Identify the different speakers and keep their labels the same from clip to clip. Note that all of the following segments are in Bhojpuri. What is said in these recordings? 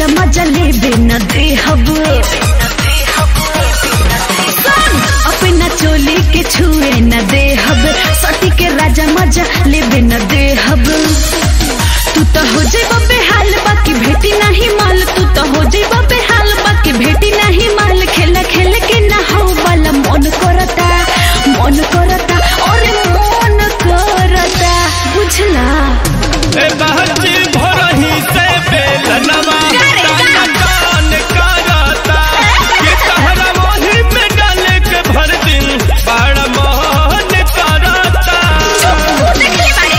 Speaker 1: राजा मजा लेबे न देहब अपना चोली के छुए न देहब सटी के राजा मजा लेबे न देहब तू तो हो जेब बेहाल बाकी भेटी नहीं माल तू तो हो जेब बेहाल बाकी भेटी नहीं माल खेल खेल के ना हो वाला मन करता मन करता और मन करता बुझला
Speaker 2: ए बहची भोरही से बेलनवा ताना कान करता ये तहरा मोही में डाले के भर दिन बड़ा मोहन करता
Speaker 1: देखले बाड़े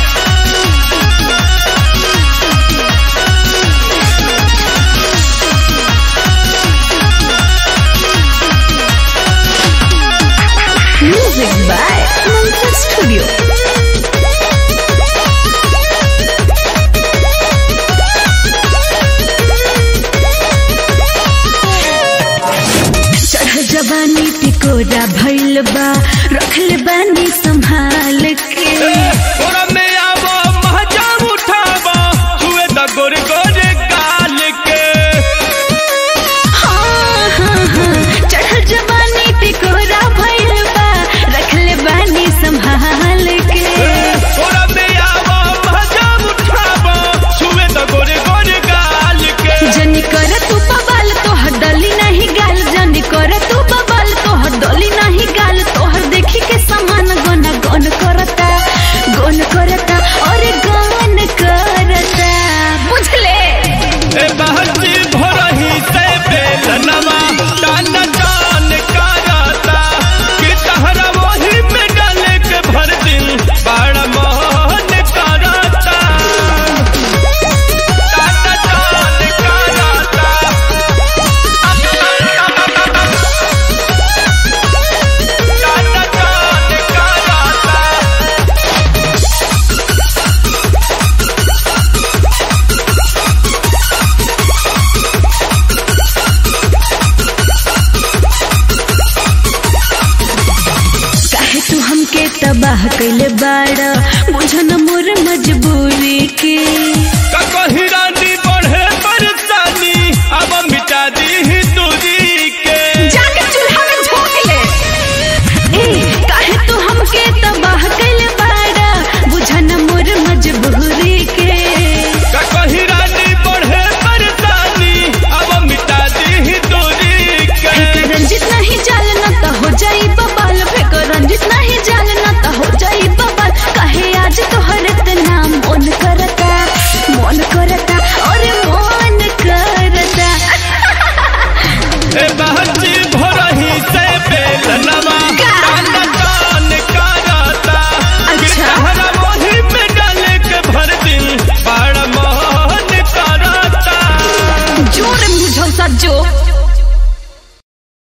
Speaker 1: Music by Mantra Studio. चढ़ जवानी टिकोरा भइल बा रखले बानी संभाल के
Speaker 2: तोरा में आवो महजा उठावो हुए द गोरे गोरे गाल के
Speaker 1: हाँ हाँ हाँ चढ़ जवानी टिकोरा भइल बा रखले बानी संभाल के
Speaker 2: तोरा में आवो महजा उठावो हुए द गोरे गोरे गाल के
Speaker 1: जनी कर तू बबाल तोहर डली नहीं गाल जनी कर तू बबाल तोहर डली नहीं गाल तोहर देखी के समान गन गन करता गन करता और गन करता बुझले
Speaker 2: ए बहची भोरही से बेलनवा ताना कान करता कि तहरा मोही में डाले के भर दिन बड़ा मोहन करता ताना कान करता ताना कान करता
Speaker 1: काहे तू हमके तबाह कैले बाड़ा बुझन मोर मजबूरी के
Speaker 2: कहीं रानी बढ़े परेशानी अब मिटा दी ही दूरी के
Speaker 1: जाके चूल्हा में झोंक ले ए काहे तू हमके तबाह कैले बाड़ा बुझन मोर मजबूरी के
Speaker 2: कहीं रानी बढ़े परेशानी अब मिटा दी ही दूरी के
Speaker 1: फेक रंजित नहीं जाल न त हो जाई बबाल फेक रंजित नहीं जाल न त हो जाई बबाल काहे आज तो